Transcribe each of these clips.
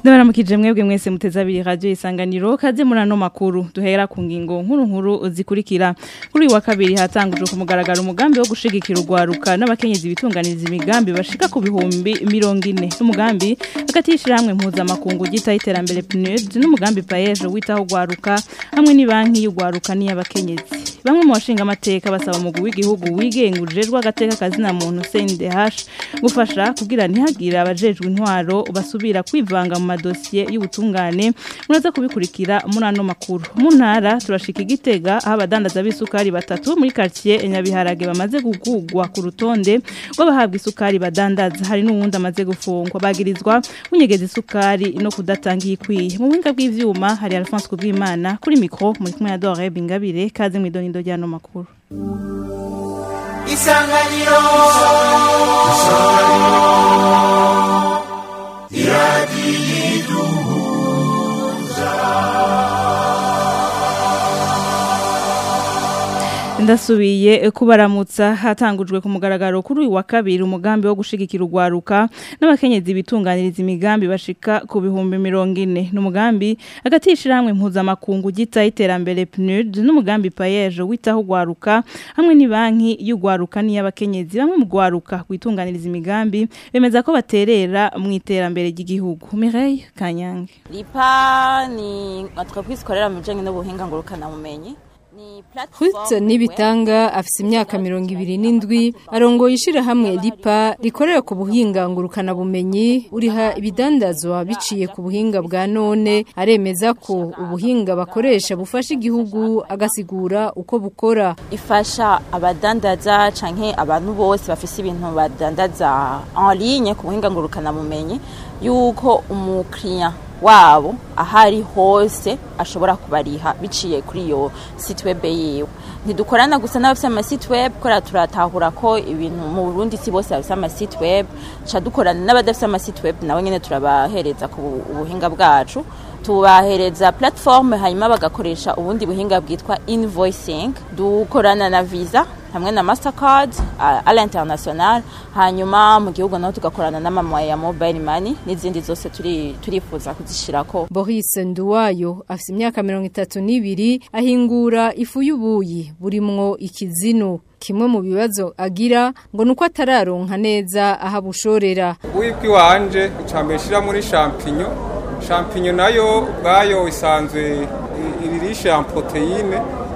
Ndabaramukije mwebwe mwese muteza abiri radio isanganiro kaze muri ano makuru duhera ku ngingo nkuru nkuru zikurikira kuri uyu wa kabiri hatangujwe ku mugaragaro umugambi wo gushigikira urwaruka n'abakenyezi bitunganiriza imigambi bashika ku bihumbi mirongo ine n'umugambi hagati y'ishirahamwe mpuzamakungu ryitaho iterambere PNUD n'umugambi payeje witaho urwaruka hamwe n'ibanki y'urwaruka n'iy'abakenyezi bamwe mu bashinga amateka basaba umugwi w'igihugu wigengujejwe agateka kazina muntu CNDH gufasha kugira ntihagire abajejwe intwaro basubira kwivanga mu madosiye y'ubutungane muraza kubikurikira muri ano makuru mu ntara turashika igitega aho abadandaza b'isukari batatu muri quartier Nyabiharage bamaze gugugwa ku rutonde rw'abahabwa isukari badandaza hari n'uwundi amaze gufungwa bagirizwa kunyegeza isukari no kudatanga ikwiye mu buhinga bw'ivyuma hari Alphonse Kubwimana kuri micro muri kumwe na Dore Bingabire kaze mu idonindo ry'ano makuru isanganiro ndasubiye kubaramutsa hatangujwe ku mugaragaro kuri uyu wa kabiri umugambi wo gushigikira urwaruka n'abakenyezi bitunganiriza imigambi bashika ku bihumbi mirongo ine n'umugambi hagati y'ishirahamwe mpuzamakungu ryitaho iterambere PNUD n'umugambi payeje witaho urwaruka hamwe n'ibanki y'urwaruka n'iy'abakenyezi bamwe mu rwaruka kwitunganiriza imigambi bemeza ko baterera mu iterambere ry'igihugu Mireille Kanyange lipa ni entreprise ikorera mu bijanye n'ubuhinga ngurukanabumenyi Ruth Nibitanga afise imyaka mirongo ibiri n'indwi arongoye ishirahamwe lipa rikorera ku buhinga ngurukana bumenyi uriha ibidandazwa biciye ku buhinga bwa none aremeza ko ubuhinga bakoresha bufasha igihugu agasigura uko bukora ifasha abadandaza canke abantu bose bafise ibintu badandaza en ligne ku buhinga ngurukanabumenyi yuko umukiriya wabo ahari hose ashobora kubariha biciye kuri iyo site web yiwe ntidukorana gusa n'abafite amasite web kora turatahura ko ibintu mu Burundi si bose bafite amasite web ca dukorana n'abadafite amasite web nabo nyene turabahereza ku buhinga bwacu tubahereza platform hanyuma bagakoresha ubundi buhinga bwitwa invoicing dukorana na visa hamwe na mastercard à l'international hanyuma mu gihugu naho tugakorana n'amamoya ya mobile money n'izindi zose turi turifuza kuzishirako Boris Nduwayo afite imyaka mirongo itatu n'ibiri ahingura ifu y'ubuyi burimwo ikizinu kimwe mu bibazo agira ngo nuko atararonka neza aho abushorera ubuyi bw'iwanje icambere shira muri champignon champignon nayo ubwayo isanzwe iririsha ya proteine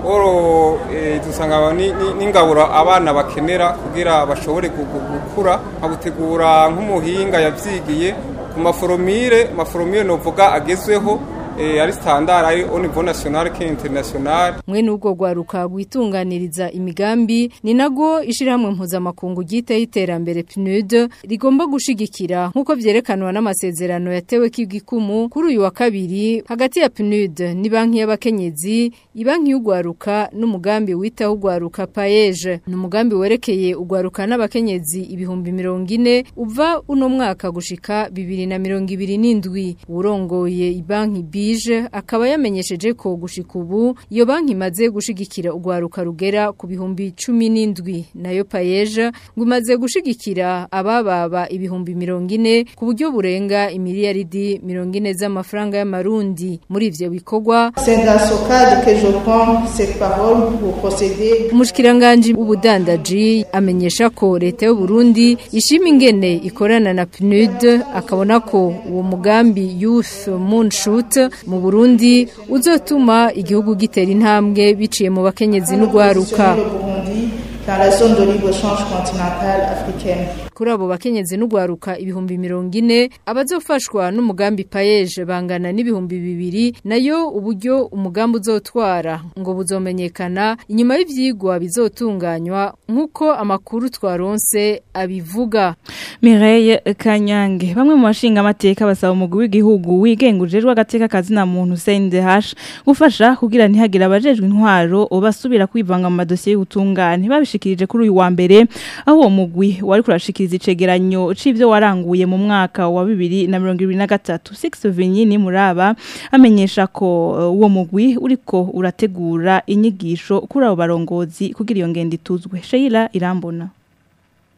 oro dusanga n'ingaburo abana bakenera kugira bashobore gukura nkabutegura nk'umuhinga yabyigiye ku maforomire maforomire novuga agezweho ari standard ari au niveau national ke international mwe nubwo gwaruka rwitunganiriza imigambi ni nago ishirahamwe mpuzamakungu ryitaho iterambere PNUD rigomba gushigikira nk'uko vyerekanwa n'amasezerano yatewe k'igikumu kuri uyu wa kabiri hagati ya PNUD ni banki y'abakenyezi ibanki y'ugwaruka n'umugambi witaho ugwaruka payeje ni umugambi werekeye ugwaruka n'abakenyezi ibihumbi mirongo ine uva uno mwaka gushika bibiri na mirongo ibiri n'indwi urongoye ibanki B bije akaba yamenyesheje ko gushika ubu iyo banki imaze gushigikira urwaruka rugera ku bihumbi cumi n'indwi nayo payeje ngo imaze gushigikira abababa ibihumbi mirongo ine ku buryo burenga imiliyaridi mirongo ine z'amafaranga y'amarundi muri ivyo bikorwa umushikiranganji w'ubudandaji amenyesha ko leta y'u Burundi ishima ingene ikorana na PNUD akabona ko uwo mugambi Youth Moonshoot mu Burundi uzotuma igihugu gitera intambwe biciye mu bakenyezi n'ugwaruka dans la zone de libre-échange continentale africaine. kuri abo bakenyezi n'ugwaruka ibihumbi mirongo ine abazofashwa n'umugambi payeje bangana n'ibihumbi bibiri nayo uburyo umugambi uzotwara ngo buzomenyekana inyuma y'ivyigwa bizotunganywa nk'uko amakuru twaronse abivuga Mireille Kanyange bamwe mu bashinga amateka basaba umugwi w'igihugu wigengujejwe agateka kazina muntu CNDH gufasha kugira ntihagire abajejwe intwaro basubira kwivanga mu madosiye y'ubutungane babishikirije kuri uyu wa mbere aho uwo mugwi wari kurashikira icegeranyo c'ivyo waranguye mu mwaka wa 2023 Six Vinyini muraba amenyesha ko uh, uwo mugwi uriko urategura inyigisho kuri abo barongozi kugira iyo ngendo ituzwe Sheila Irambona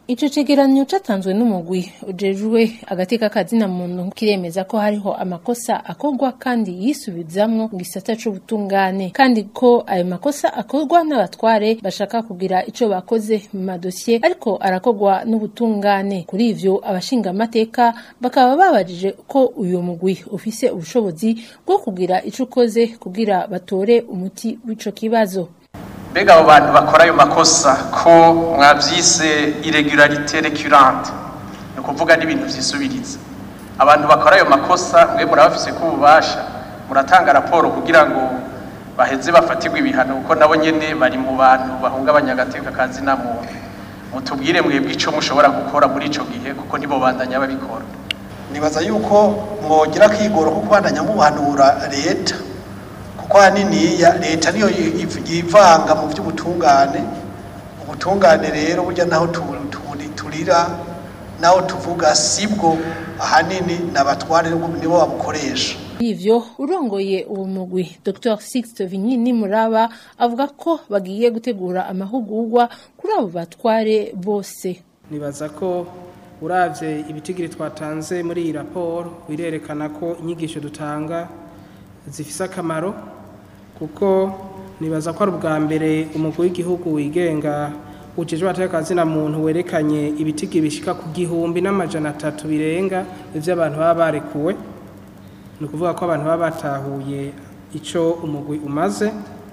Ico cegeranyo catanzwe n'umugwi ujejwe agateka kazina muntu kiremeza ko hariho amakosa akorwa kandi yisubizamwo mu gisata c'ubutungane kandi ko ayo makosa akorwa n'abatware bashaka kugira ico bakoze mu madosiye ariko arakorwa n'ubutungane kuri ivyo abashinga amateka bakaba babajije ko uyu mugwi ufise ubushobozi bwo kugira ico ukoze kugira batore umuti w'ico kibazo mbega abo bantu bakora ayo makosa ko mwabyise irregularité récurrente ni ukuvuga n'ibintu byisubiriza abantu bakora ayo makosa mwe murabafise ko ububasha muratanga raporo kugira ngo baheze bafatirwe ibihano kuko nabo nyene bari mu bantu bahungabanya agateka kazi na muntu mutubwire mwebwe ico mushobora gukora muri ico gihe kuko nibo bandanya babikora nibaza yuko mwogira kwigora ko kubandanya muhanura leta kuko haniniya leta niyo yivanga mu by'ubutungane ubutungane rero burya naho turira naho tuvuga sibwo ahanini n'abatware nibo babukoresha ivyo urongoye uwo mugwi Dr Sixte Vinyini Muraba avuga ko bagiye gutegura amahugurwa kuri abo batware bose nibaza ko uravye ibitigiri twatanze muri iyi raporo birerekana ko inyigisho dutanga zifise akamaro kuko nibaza ko ari ubwa mbere umugwi w'igihugu wigenga ujejwe atakazina muntu werekanye ibitigi bishika ku gihumbi n'amajana atatu birenga ivyo abantu baba barekuwe ni ukuvuga ko abantu baba batahuye ico umugwi umaze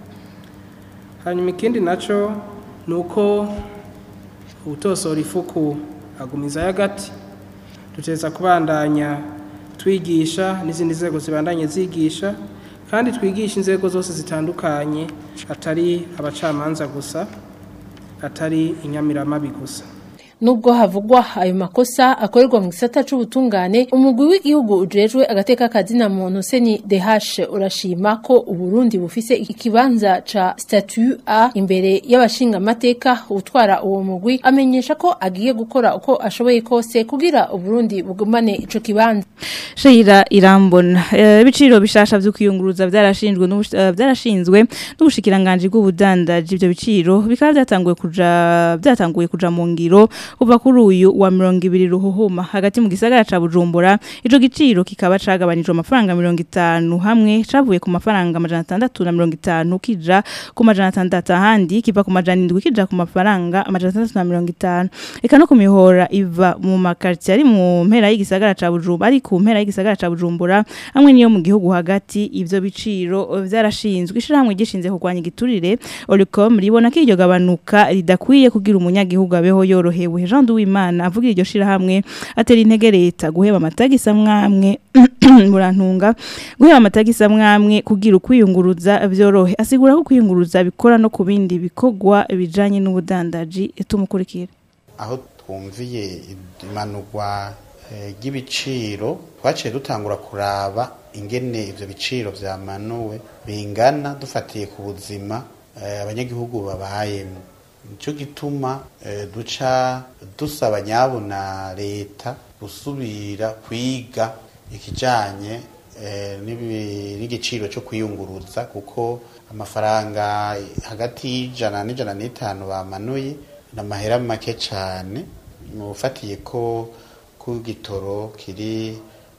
hanyuma ikindi naco ni uko utosora ifuku agumizayo agati duteza kubandanya twigisha n'izindi nzego zibandanye zigisha kandi twigisha inzego zose zitandukanye atari abacamanza gusa atari inyamiramabi gusa nubwo havugwa ayo makosa akorerwa mu gisata c'ubutungane umugwi w'igihugu ujejwe agateka kazina muntu seni DH urashima ko uburundi bufise ikibanza ca statut A imbere y'abashinga amateka utwara uwo mugwi amenyesha ko agiye gukora uko ashoboye kose kugira uburundi bugumane ico kibanza Sheira irambona ibiciro bishasha vyo kwiyunguruza byarashinzwe byarashinzwe n'ubushikiranganje bw'ubudandaji ibyo biciro bikaba byatanguye kuja byatanguye kuja mu ngiro kuva kuri uyu wa mirongo ibiri ruhuhuma hagati mu gisagara ca Bujumbura ico giciro kikaba cagabanijwe amafaranga mirongo itanu hamwe cavuye ku mafaranga amajana atandatu na mirongo itanu kija ku majana atandatu ahandi kiva ku majana indwi kija ku mafaranga amajana atandatu na mirongo itanu eka no ku mihora iva mu makartier ari mu mpera y'igisagara ca Bujumbura ari ku mpera y'igisagara ca Bujumbura hamwe niyo mu gihugu hagati ivyo biciro vyarashinzwe ishiramwe gishinze kurwanya igiturire Olicom ribona ko iryo gabanuka ridakwiye kugira umunyagihugu abeho yorohewe Jean Duwimana avugira iryo shirahamwe atera intege leta guheba amatagisi amwamwe murantunga guheba amatagisi amwamwe kugira ukwiyunguruza vyorohe asigura ko kwiyunguruza bikora no ku bindi bikogwa bijanye n'ubudandaji tumukurikira aho twumviye imanurwa ry'ibiciro twaciye dutangura kuraba ingene ivyo biciro vyamanuwe bingana dufatiye ku buzima abanyagihugu babayemo nico gituma duca dusaba nyabona leta gusubira kwiga ikijanye n'igiciro cyo kwiyunguruza kuko amafaranga hagati y'ijana n'ijana n'itanu bamanuye ni amahera make cyane ufatiye ko ku gitoro kiri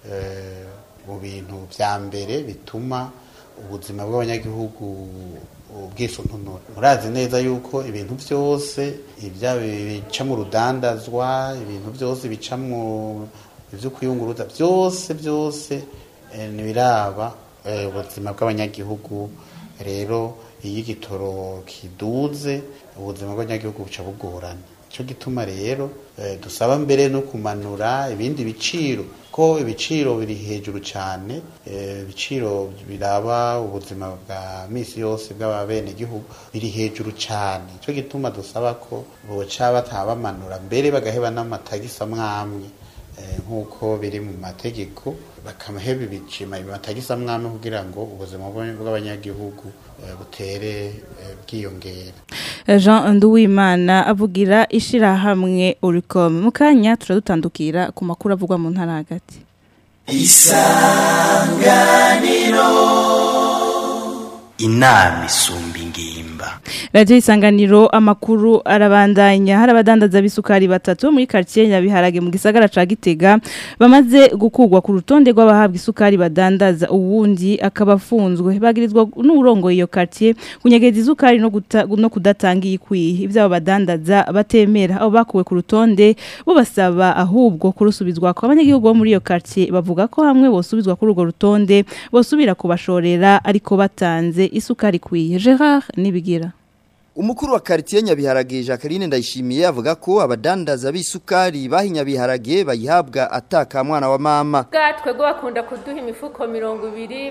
mu bintu bya mbere bituma ubuzima bw'abanyagihugu ubwisungano murazi neza yuko ibintu byose ibya bica mu rudandazwa ibintu byose bica mu byo kwiyunguruza byose byose ntibiraba ubuzima bw'abanyagihugu rero iyo igitoro kiduze ubuzima bw'abanyagihugu buca bugorana cyo gituma rero dusaba mbere no kumanura ibindi biciro ko ibiciro biri hejuru cyane ibiciro biraba ubuzima bwa misi yose bw'ababenegihugu biri hejuru cyane cyo gituma dusaba ko boca batabamanura mbere bagaheba n'amatagisi amwamwe nk'uko biri mu mategeko bakamaheba ibicima amatagisi amwamwe kugira ngo ubuzima bw'abanyagihugu butere bwiyongera Jean Nduwimana avugira ishirahamwe Uricom mu kanya turadutandukira ku makuru avugwa mu ntara hagati Isanganiro inama isumba ingimba Radio isanganiro amakuru arabandanya hari abadandaza bisukari batatu muri quartier Nyabiharage mu gisagara ca Gitega bamaze gukugwa ku rutonde rw'abahabwa isukari badandaza uwundi akabafunzwe bagirizwa n'urongo iyo quartier kunyegeza isukari no guta, no kudatanga ikwiye ivyo badandaza batemera abo bakuwe ku rutonde bo basaba ahubwo kurusubizwa kwa abanyagihugu bo muri iyo quartier bavuga ko hamwe bosubizwa kuri urwo rutonde bosubira kubashorera ariko batanze isukari kwiye Gerard nibigira Umukuru wa quartier Nyabiharage Jacqueline Ndayishimiye avuga ko abadandaza b'isukari bahinyabiharage bayihabwa ataka mwana wa mama. Gatwe go bakunda kuduha imifuko 200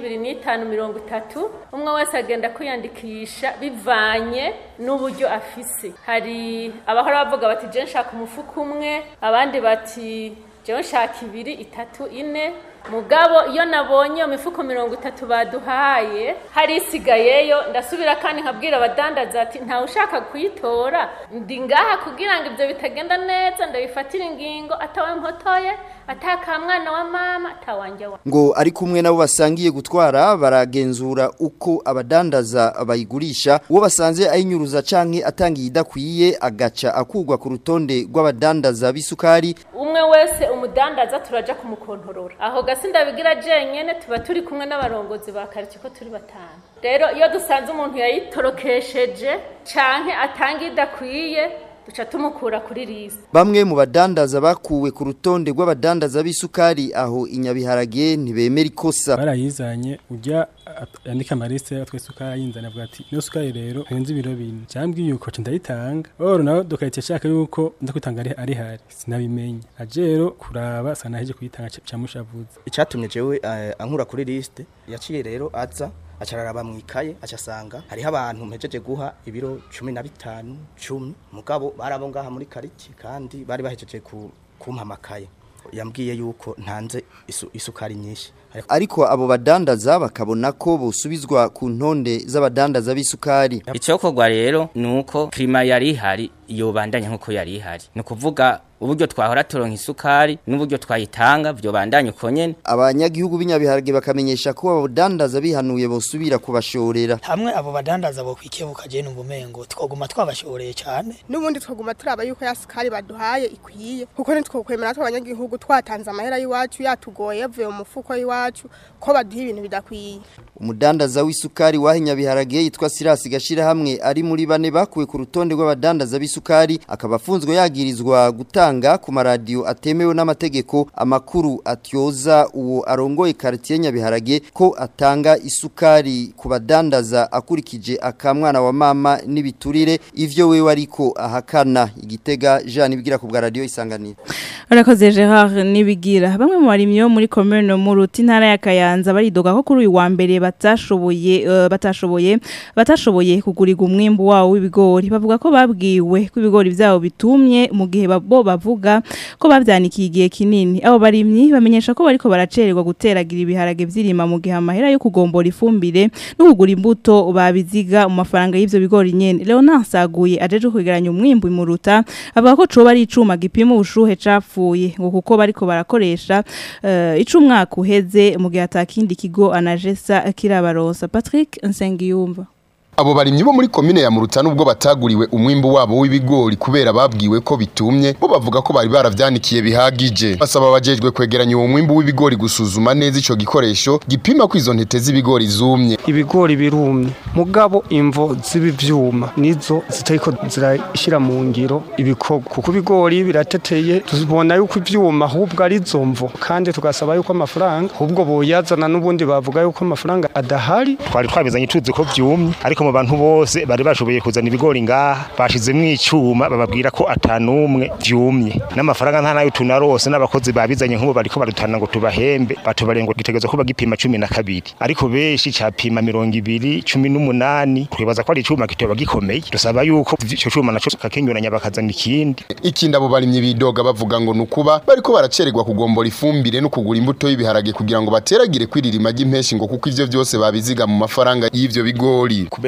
25 30 umwe wese agenda kwiyandikisha bivanye n'uburyo afise. Hari abahora bavuga bati je nshaka umufuko umwe abandi bati je nshaka ibiri itatu ine mugabo iyo nabonye iyo mifuko mirongo itatu baduhaye hari isigayeyo ndasubira kandi nkabwira abadandaza ati ntawe ushaka kuyitora ndi ngaha kugira ngo ibyo bitagenda neza ndabifatire ingingo atawe mpotoye atakamwana wa mama atawanjye wa Ngo ari kumwe nabo basangiye gutwara baragenzura uko abadandaza bayigurisha uwo basanze ayinyuruza canke atangiye idakwiye agaca akugwa ku rutonde rw'abadandaza b'isukari umwe wese umudandaza turaja kumukontorora aho gasi ndabigira jenyene tuba turi kumwe n'abarongozi ba quartier ko turi batanu rero iyo dusanze umuntu yayitorokesheje canke atanga idakwiye duca tumukura kuri liste Bamwe mu badandaza bakuwe ku rutonde rw'abadandaza b'isukari aho inyabiharage ntibemera ikosa. barayizanye ujya yandika amaliste y'atwe sukari yinzana avuga ati niyo sukari rero henze ibiro bine cyambwiye yuko nca ndayitanga oro nawe dukahita ashaka yuko nza kwitanga ari ari hari sinabimenye aje rero kuraba sana heje kuyitanga camushavuze icyatumye jewe eh, ankura kuri liste yaciye rero aza acararaba mu ikaye acasanga hariho abantu mpejeje guha ibiro cumi na bitanu cumi mugabo barabo ngaha muri kariti kandi bari bahejeje ku kumpa amakaye yambwiye yuko ntanze isu, isukari nyinshi Ariko abo badandaza bakabona ko bosubizwa ku ntonde z'abadandaza b'isukari. Icokorwa rero nuko klima yari ihari yobandanya nkuko yari ihari. Ni kuvuga uburyo twahora turonka isukari n'uburyo twayitanga byo bandanye uko nyene. Abanyagihugu b'inyabiharage bakamenyesha ko abo badandaza bihanuye bosubira kubashorera. hamwe abo badandaza bo kwikebuka je numva umengo twoguma twabashoreye cyane n'ubundi twaguma turaba yuko ya sukari baduhaye ikwiye kuko ntitwokwemera tw'abanyagihugu twatanze amahera y'iwacu yatugoye yavuye mu mufuko y'iwacu ko baduha ibintu bidakwiye Umudandaza w'isukari wahinyabiharage yitwa Silas Gashira hamwe ari muri bane bakuwe ku rutonde rw'abadandaza b'isukari akaba afunzwe yagirizwa gutanga ku maradiyo atemewe n'amategeko amakuru atyoza uwo arongoye quartier Nyabiharage ko atanga isukari ku badandaza akurikije akamwana wa mama n'ibiturire ivyo wewe ariko ahakana igitega Jean ibigira ku bwa radio isanganiro Arakoze Gerard nibigira bamwe mu barimyi bo muri commune Muruti ntara ya Kayanza baridoga ko kuri uyu wa mbere batashoboye uh, batashoboye batashoboye kugurirwa umwimbu wawo w'ibigori bavuga ko babwiwe ko ibigori vyabo bitumye mu gihe babo bavuga ko bavyanikiye igihe kinini abo barimyi bamenyesha ko bariko baracererwa guteragira ibiharage vyirima mu gihe amahera yo kugombora ifumbire no kugura imbuto babiziga mu mafaranga y'ivyo bigori nyene Leonard Saguye ajeje kwegeranya umwimbu imuruta avuga ko coba ari icuma gipima ubushuhe capfuye ngo kuko bariko barakoresha uh, icumwaka uheze mu gihe atakindi kigo anajesa kirabaronsa Patrick Nsengiyumva Abo barimyi bo muri komine ya Muruta nubwo bataguriwe umwimbu wabo w'ibigori kubera babwiwe ko bitumye bo bavuga ko bari baravyanikiye bihagije basaba abajejwe kwegeranya uwo mwimbu w'ibigori gusuzuma neza ico gikoresho gipima ko izo ntete z'ibigori zumye ibigori birumye mugabo imvo z'ibivyuma nizo zitariko zirashira mu ngiro ibikorwa kuko ibigori birateteye tubona yuko ivyuma ahubwo ari zo mvo kandi tugasaba yuko amafaranga ahubwo boyazana n'ubundi bavuga yuko amafaranga adahari twari twabizanye tuzi ko vyumye ariko mu bantu bose bari bashoboye kuzana ibigori ngaha bashizemwo icuma bababwira ko atanumwe vyumye n'amafaranga nta nayo tunarose n'abakozi babizanye nk'ubu bariko barutana ngo tubahembe batubariye ngo gitegerezwa kuba gipima cumi na kabiri ariko benshi capima mirongo ibiri cumi n'umunani twibaza ko ari icuma kitoba gikomeye dusaba yuko ico cuma naco kakenyuranya bakazana ikindi ikindi abo barimyi bidoga bavuga ngo nukuba bariko baracererwa kugombora ifumbire no kugura imbuto y'ibiharage kugira ngo bateragire kwiririma ry'impeshi ngo kuko ivyo vyose babiziga mu mafaranga y'ivyo bigori kubera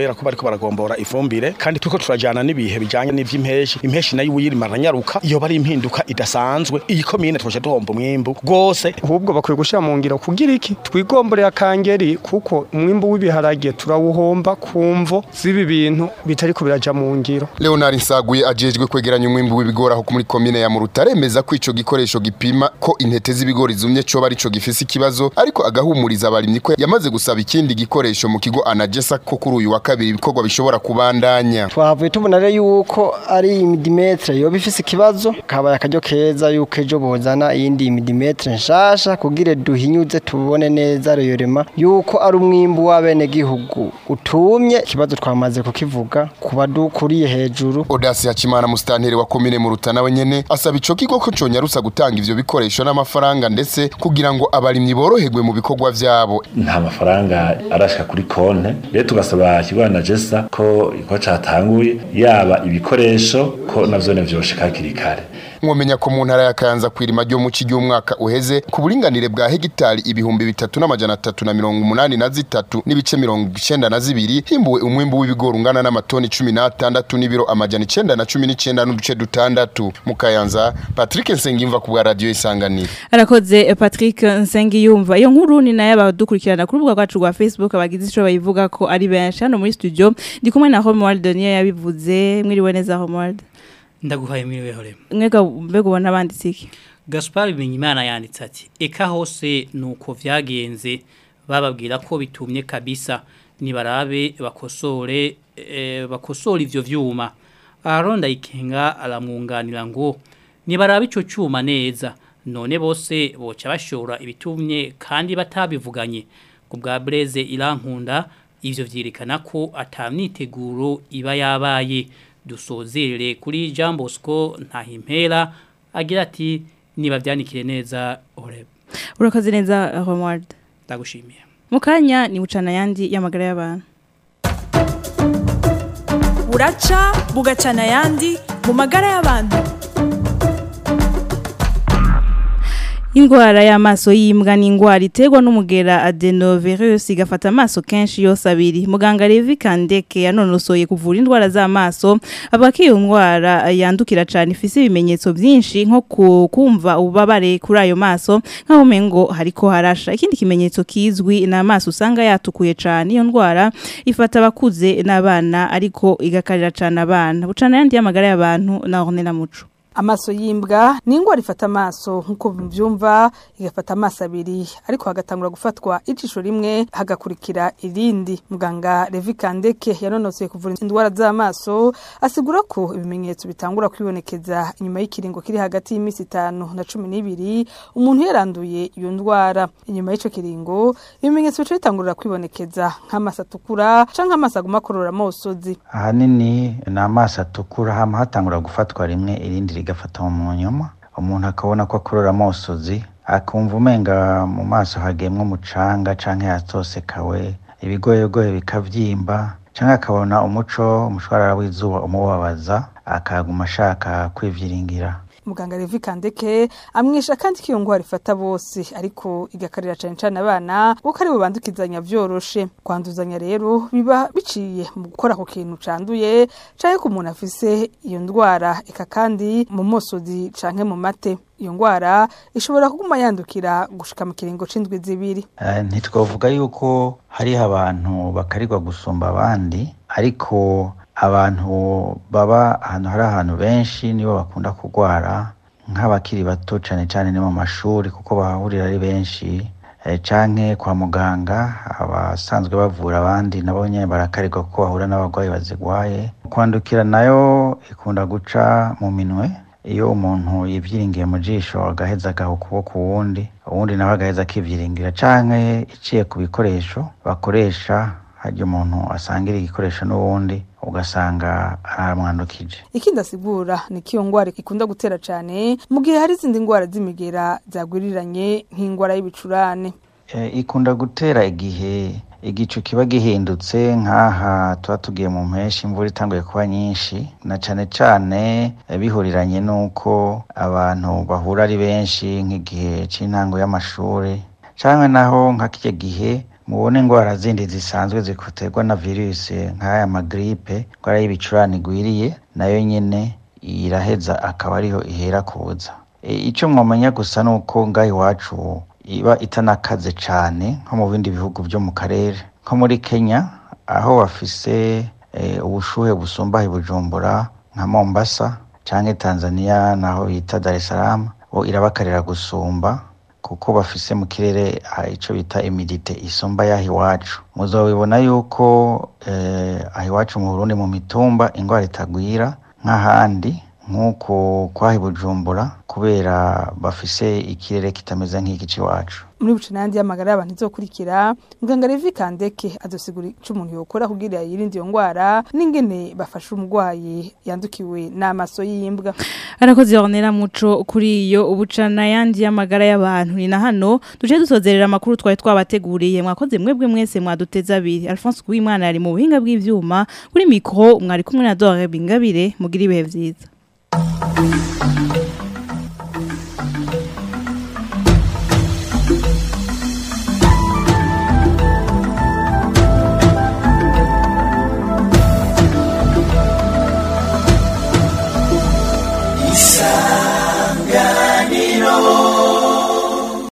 kubera ko bariko baragombora ifumbire kandi turiko turajana n'ibihe bijanye n'ivy'impeshi impeshi nayo uyirima aranyaruka iyo bari impinduka idasanzwe iyi komine twaje duhomba umwimbu rwose ahubwo bakwiye gushyira mu ngiro kugira iki twigomboreye akangeri kuko umwimbu w'ibiharage turawuhomba ku mvo z'ibi bintu bitariko biraja mu ngiro Leonard Nsaguye ajejwe kwegeranya umwimbu w'ibigori aho muri komine ya Muruta aremeza ko ico gikoresho gipima ko intete z'ibigori zumye cyo bari co gifise ikibazo ariko agahumuriza abarimyi ko yamaze gusaba ikindi gikoresho mu kigo Anagesa ko kuri uyu wa kabiri ibikorwa bishobora kubandanya twavuye tubona rero yuko ari imidimetre yoba ifise ikibazo kabaye akaryo keza yuko ejo bozana iyindi imidimetre nshasha kugira duhinyuze tubone neza reyorema yuko ari umwimbu w'abenegihugu utumye ikibazo twamaze kukivuga kuba dukuriye hejuru Odasi Hakimana mustanteri wa komine Muruta nawe nyene asaba ico kigo ko conyarusa gutanga ivyo bikoresho n'amafaranga ndetse kugira ngo abarimyi boroherwe mu bikorwa vyabo nta mafaranga arashika kuri konte rero tugasaba ikigo na jesa ko ko catanguye yaba ibikoresho ko navyo vyoshika hakiri kare mwomenya ko mu ntara ya Kayanza kwirima ryo mu cigi umwaka uheze ku buringanire bwa hegitari ibihumbi bitatu n'amajana atatu na mirongo umunani na zitatu n'ibice mirongo icenda na zibiri himbuwe umwimbu w'ibigori ungana n'amatoni cumi n'atandatu n'ibiro amajana icenda na cumi n'icenda n'uduce dutandatu mu Kayanza Patrick Nsengimva ku bwa radio Isanganiro arakoze Patrick Nsengiyumva iyo nkuru ni nayo abadukurikirana ku rubuga rwacu rwa Facebook abagize ico bayivuga ko ari benshi hano muri studio ndi kumwe na Homeworld Daniel yabivuze mwiriwe neza Homeworld ndaguhaye mwiriwe hore mwega mbega ubona banditse iki Gaspar Bimenyimana yanditse ati eka hose nuko vyagenze bababwira ko bitumye kabisa nibarabe bakosore e, bakosora ivyo vyuma Aronda ikenga aramwunganira ngo nibarabe ico cyuma neza none bose boca bashora ibitumye kandi batabivuganye ku bwa Blaise irankunda ivyo vyerekana ko atamniteguro iba yabaye dusozere kuri Jean Bosco ntahimpera agira ati niba byanikire neza orebe urakoze neza Homeward ndagushimiye mukanya ni ucana yandi y'amagara y'abantu buraca bugacana yandi mu magara y'abantu Ingwara y'amaso y'imbwa ni ingwara iterwa n'umugera adenovirus igafata amaso kenshi yose abiri. Muganga Levi Kandeke yanonosoye kuvura indwara z'amaso avuga ko iyo ndwara yandukira cyane ifise ibimenyetso byinshi nko kumva ububabare kuri ayo maso nkaho mengo hariko harasha. Ikindi kimenyetso kizwi na amaso usanga yatukuye cyane iyo ndwara ifata abakuze n'abana ariko igakarira cyane abana. Bucana yandi y'amagara y'abantu na Ornella Muco. amaso y'imbwa ni ingwara ifata amaso nk'uko byumva igafata amaso abiri ariko hagatangura gufatwa ijisho rimwe hagakurikira irindi muganga Levi Kandeke yanonosoye kuvura indwara z'amaso asigura ko ibimenyetso bitangura kwibonekeza inyuma y'ikiringo kiri hagati y'iminsi itanu na cumi n'ibiri umuntu yaranduye iyo ndwara inyuma y'icyo kiringo ibimenyetso bica bitangurira kwibonekeza nk'amaso atukura canke amaso aguma akorora amosozi ahanini ni amaso atukura hama hatangura gufatwa rimwe irindi rigafata mu nyuma umuntu akabona ko akorora amosozi akumva umenga mu maso hagemwe umucanga canke yatosekawe ibigoyegoye bikavyimba canke akabona umuco umushwarara w'izuba umubabaza akaguma ashaka kwivyiringira muganga Levi Kandeke amwisha kandi ko iyo ngwara ifata bose ariko igakarira cyane cyane abana kuko ari bo bandukizanya vyoroshe kwanduzanya rero biba biciye mu gukora ku kintu canduye canke ku muntu afise iyo ndwara eka kandi mu mosozi canke mu mate iyo ngwara ishobora kuguma yandukira gushika mu kiringo c'indwi zibiri uh, ntitwavuga yuko hariho abantu bakarirwa gusumba abandi ariko abantu baba ahantu hari ahantu benshi nibo bakunda kurwara nk'abakiri bato cyane cyane ni mu mashuri kuko bahahurira ari benshi canke kwa muganga abasanzwe bavura abandi nabo nyine barakarirwa ko bahura n'abarwayi bazigwaye kwandukira nayo ikunda guca mu minwe iyo umuntu yivyiringiye mu jisho agaheza agaha ukuboko uwundi uwundi nawe agaheza akivyiringira canke iciye ku bikoresho bakoresha harya umuntu asangira igikoresho n'uwundi ugasanga aramwandukije ikindi asigura ni ko iyo ngwara ikunda gutera cyane mu gihe hari izindi ndwara z'imigera zagwiriranye nk'indwara y'ibicurane e, ikunda gutera igihe igicu kiba gihindutse nk'aha tuba tugiye mu mpeshyi imvura itanguye kuba nyinshi na cyane cyane bihuriranye n'uko abantu bahura ari benshi nk'igihe cy'intango y'amashuri cyangwa naho nka kijya gihe mubone ingwara zindi zisanzwe zikoterwa na virusi nk'aya magripe ingwara y'ibicurane igwiriye nayo nyene iraheza akaba ariho ihera kuza E, ico mwamenya gusa nuko ngaho iwacu iba itanakaze cane nko mu bindi bihugu vyo mu karere nko muri Kenya aho bafise e, ubushuhe busumba i Bujumbura nka Mombasa canke Tanzania naho bita Dar es Salaam bo irabakarira gusumba kuko bafise mu kirere ah, ico bita imidite isumba yaho iwacu muzobibona yuko eh, aho iwacu mu Burundi mu mitumba ingwara itagwira nk'ahandi nk'uko kwahi Bujumbura kubera bafise ikirere kitameze nk'iki c'iwacu muri bucinandi y'amagara y'abantu izokurikira muganga Levi Kandeke azosigura ico umuntu yokora kugira yirinde iyo ngwara n'ingene bafasha umurwayi yandukiwe n'amaso y'imbwa arakoze yonera muco kuri iyo ubucana yandi y'amagara y'abantu ni na hano duce dusozerera amakuru twari twabateguriye mwakoze mwebwe mwese mwaduteza abiri Alphonse Kuwimana ari mu buhinga bw'ivyuma kuri mikro mwari kumwe na Dore Bingabire mugira ibihe vyiza